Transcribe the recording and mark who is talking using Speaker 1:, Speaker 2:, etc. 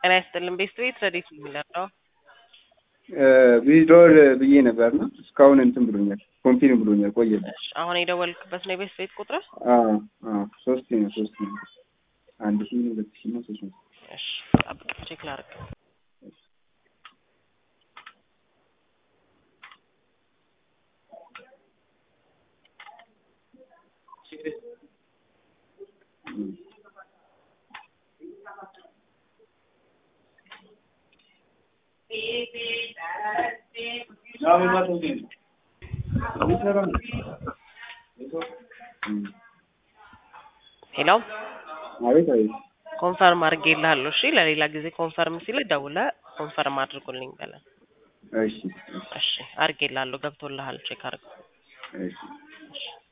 Speaker 1: ጤና ይስጥልን ቤስት ቤት ረዴት የሚለው
Speaker 2: ዊዝድሮል ብዬ ነበርና እስካሁን እንትን ብሎኛል፣ ኮንፊርም ብሎኛል። ቆየ
Speaker 1: አሁን የደወልክበት ነው የቤስት ቤት ቁጥር?
Speaker 2: ሶስት ነው ሶስት ነው አንድ ሺ ሁለት ሺ ነው ሶስት ነው።
Speaker 1: እሺ ጠብቅ፣ ቼክ ላድርግ። ሄሎ
Speaker 2: አቤት አቤት።
Speaker 1: ኮንፈርም አድርጌልሃለሁ። እሺ ለሌላ ጊዜ ኮንፈርም ሲል ደውለህ ኮንፈርም አድርጉልኝ በለን።
Speaker 2: እሺ
Speaker 1: እሺ አድርጌልሃለሁ። ገብቶልሃል። ቼክ አድርገው።
Speaker 2: እሺ
Speaker 1: እሺ